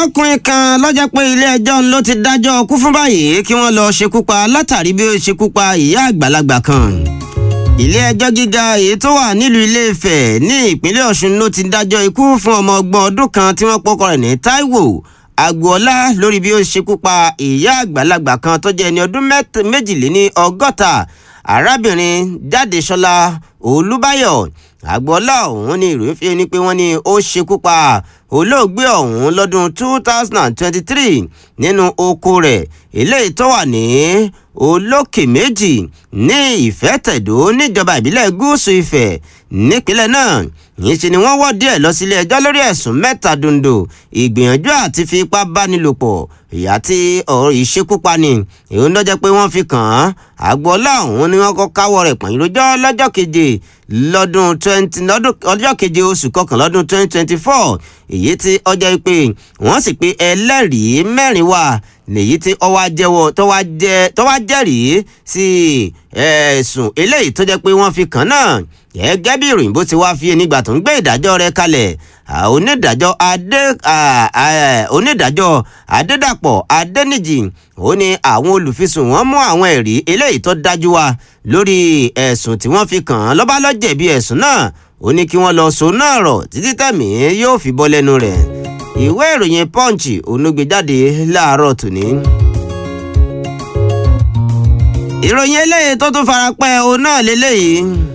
ọkùnrin kan lọ́jọ́ pé ilé-ẹjọ́ ló ti dájọ́ kú fún báyìí kí wọ́n lọ ṣekú pa látàrí bí ó ṣekú pa ìyá àgbàlagbà kan ilé-ẹjọ́ gíga èyí tó wà nílùú Ilé-Ifẹ̀ ní ìpínlẹ̀ Ọ̀ṣun ló ti dájọ́ ikú fún ọmọ ọgbọ̀n ọdún kan tí wọ́n pọ́kọ rẹ̀ ní Táíwò Agboola lórí bí ó ṣekú pa ìyá àgbàlagbà kan tó jẹ́ ẹni ọdún méjìléní ọgọ́ta arábìnrin Jádesọ́lá Olúbáyọ̀ Agboola ọ̀hún ní ìròyìn fi ni pé wọ́n ní ó ṣekú pa olóògbé ọ̀hún lọ́dún two thousand and twenty-three nínú oko rẹ̀ eléyìí tó wà ní olókè méjì ní ìfẹ́tẹ̀dó níjọba ìbílẹ̀ gúúsù Ifẹ̀ nípínlẹ̀ náà níṣẹ́ ni wọ́n wọ́ díẹ̀ lọ sílé ẹjọ́ lórí ẹ̀sùn mẹ́ta dondo ìgbìyànjú àti fi ipá bánilòpọ̀ ìyá tí ọ̀rọ̀ ìṣekúpani èyí ló jẹ́ pé wọ́n fi kàn án Agboola ọ̀hún ni wọ́n kọ́ káwọ́ rẹ̀ pọ̀nyìn lójọ́ lọ́jọ́ keje lọ́dún twenty lọ́dún ọjọ́ keje oṣù kọkànlá ọdún twenty twenty four èyí tí ọjọ́ pé wọ́n sì pé ẹlẹ́rìí mẹ́rin wà lèyí tí ó wá jẹ́wọ́ tó wá jẹ́rìí sí ẹ̀sùn eléyìí tó jẹ́ pé wọ́n fi kàn náà gẹ́gẹ́ bí ìròyìn bó ti wá fi nígbà tó ń gbé ìdájọ́ rẹ̀ kalẹ̀ onídàájọ́ adé onídàájọ́ adédàpọ̀ adéníjì ó ní àwọn olùfisùn wọn mú àwọn ẹ̀rí eléyìí tó dájú wá lórí ẹ̀sùn tí wọ́n fi kàn án lọ́ba ló jẹ̀bi ẹ̀sùn náà ó ní kí wọ́n lọ so náà rọ̀ títí tẹ̀mí yóò fi bọ́ lẹ́nu rẹ̀ ìwé ìròyìn punch onúgbèjáde láàárọ̀ tòní. ìròyìn eléyìí tó tún farapẹ́ òun náà lélẹ́yìí.